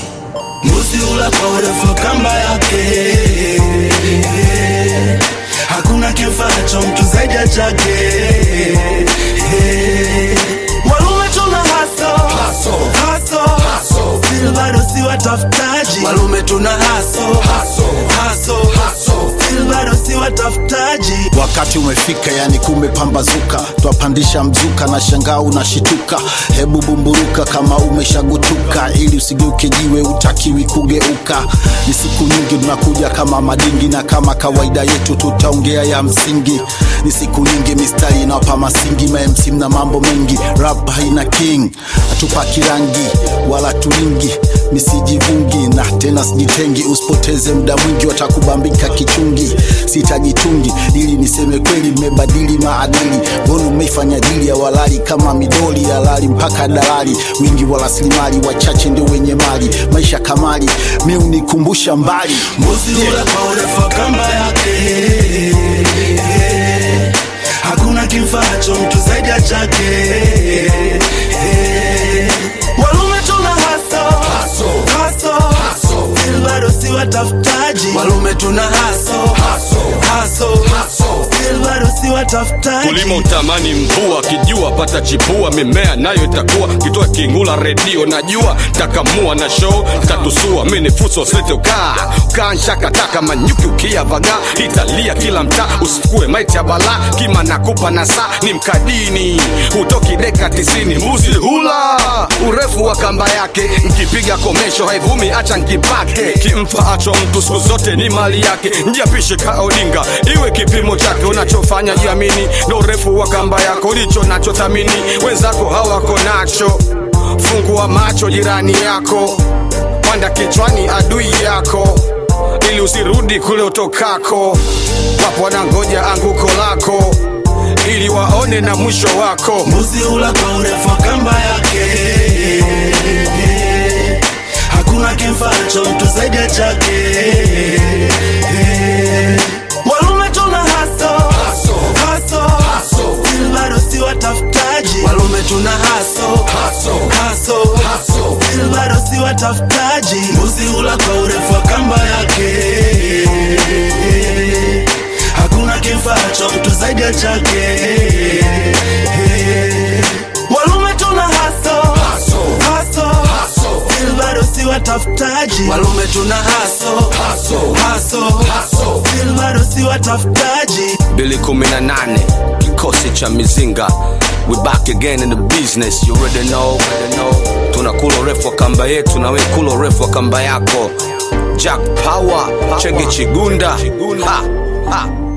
Mbuzi hula kwa urefu wa kamba yake, hakuna kimfaacho mtu zaidi ya chake. Walume tuna haso haso, still bado si watafutaji. Walume tuna haso haso, still bado si watafutaji. Wakati umefika, yani kumepambazuka, twapandisha mzuka na shangaa unashituka. Hebu bumburuka kama umeshagutuka, ili usigeuke jiwe, utakiwi kugeuka. Ni siku nyingi tunakuja kama madingi, na kama kawaida yetu tutaongea ya msingi. Ni siku nyingi, mistari inawapa masingi, mamc na mambo mengi, rap haina king, hatupaki rangi wala tulingi, misijivungi na tena sijitengi. Usipoteze muda mwingi, watakubambika kichungi. Sitajitungi ili niseme kweli, mmebadili maadili. Mbona umeifanya dili ya walali kama midoli ya lali mpaka dalali? Wingi wa rasilimali, wachache ndio wenye mali. Maisha kamali, mi unikumbusha mbali. Mbuzi hula kwa urefu wa kamba yake, hakuna kimfaacho mtu zaidi ya chake. Walume tuna haso haso, still bado si watafutaji. Walume tuna haso haso, still bado si watafutaji. kulima utamani mvua kijua pata chipua mimea nayo itakuwa kitoa kingula redio najua takamua na show tatusua mini fuso slete ukaa ukaa nshakataka manyuki ukia vaga italia kila mtaa usikue maiti ya bala kima nakupa na saa ni mkadini hutoki deka tisini mbuzi hula urefu wa kamba yake nkipiga komesho haivumi acha nkipake kimfa acho mtu siku zote ni mali yake njiapishe kaodinga iwe kipimo chake unachofanya jiamini ndo urefu wa kamba yako ulicho nacho thamini wenzako hawako nacho fungua macho jirani yako panda kichwani adui yako ili usirudi kule utokako wapo wanangoja anguko lako ili waone na mwisho wako Mbuzi hula kwa urefu wa kamba yake, hakuna kimfaacho mtu zaidi ya chake. Walume tuna haso haso, still bado si watafutaji. Walume tuna haso haso, still bado si watafutaji. Mbuzi hula kwa urefu wa kamba yake, hakuna kimfaacho mtu zaidi ya chake. Walume tuna haso haso, still bado si watafutaji. Walume tuna haso haso, still bado si watafutaji. bili kumi na nane kikosi cha mizinga we back again in the business you already know, already know. tunakula urefu wa kamba yetu na we kula urefu wa kamba yako jack power chege chigunda ha, ha.